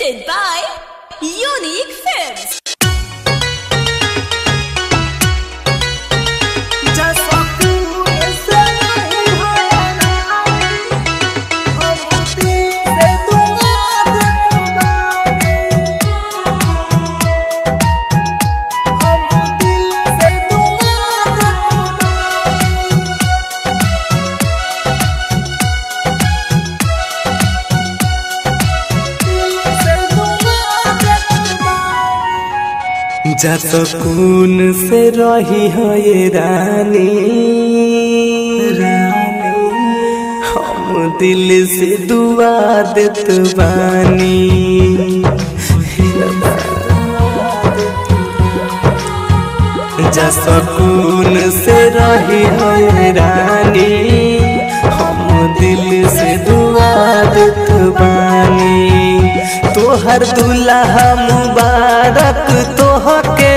Presented by Unique Films. जा सकून से रही हो ये रानी हम दिल से दुआ देत बानी जा सकून से रही हो ये रानी हम दिल से दुआ देत बानी तोहर दुल्हा मुबारक तोहके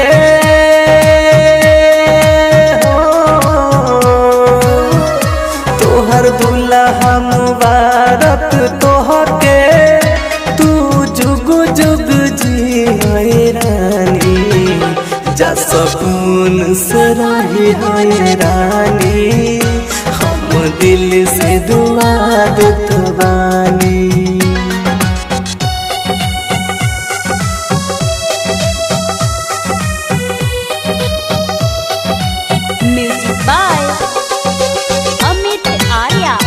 तोहर दुल्हा मुबारक तोहके तू जुग जुग जी रानी जा सकून से रही है रानी हम दिल से दुआ देत बानी Music by Amit Arya.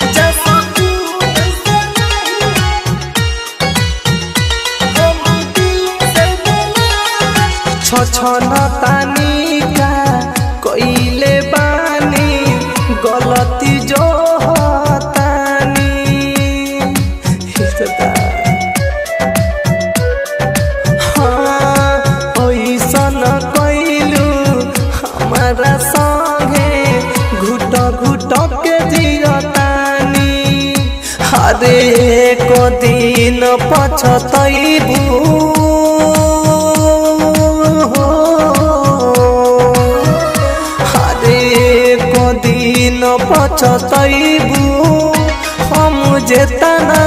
छछनतानी का कइले बानी गलती जो होतानी हिसदा हाँ ओइसन कइलू हमारा संगे घुट घुट के जियतानी हरे को दिन पछतैबू हरे को दिन पछतैबू हम जेतना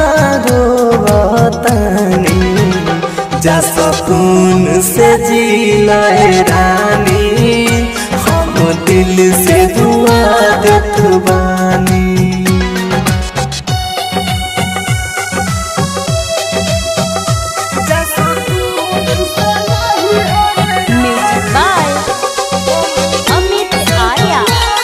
रोतानी जा सकून से जिलाए रानी हम दिल से दुआ देत बानी Music by Amit Arya.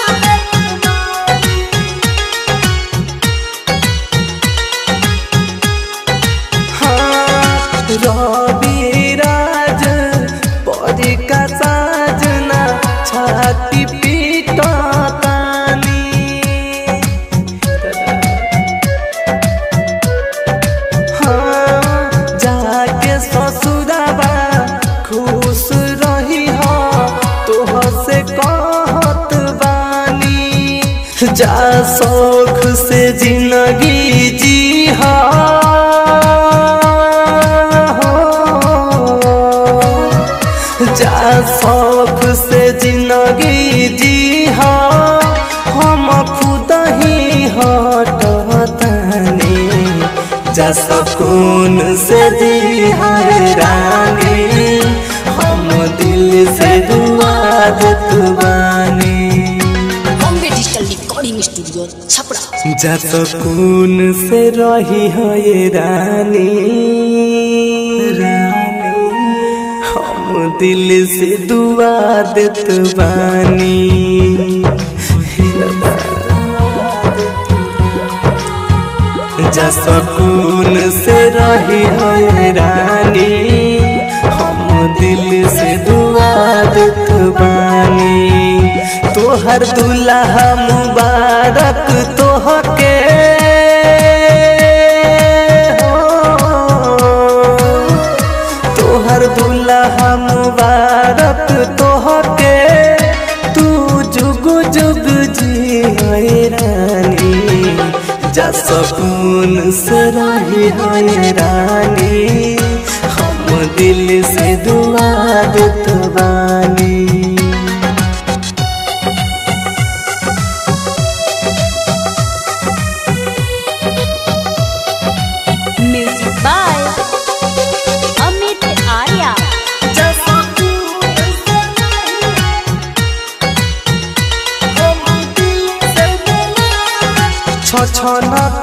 हाँ, रवि राज परी का साजना छाती पीटतानी हाँ, जाके ससुराबा खुश रही हो तोह से कहत बानी जा शौख से जिंदगी जी जा शौख से जिंदगी जी हम खुद ही हटतानी जा सकून से जी हर रानी हम दिल से दुआ देत बानी Bombay digital recording studio Chhapra जा सकून से रही हो ये रानी हम दिल से दुआ देत बानी जा सकून से रही हो ये रानी हम दिल से दुआ देत बानी तोहर दुल्हा मुबारक तोहके तोहर दुल्हा मुबारक तोहके तू जुग जुग जी रानी जा सकून से रही है रानी हम दिल से दुआ देत बानी Music by छछन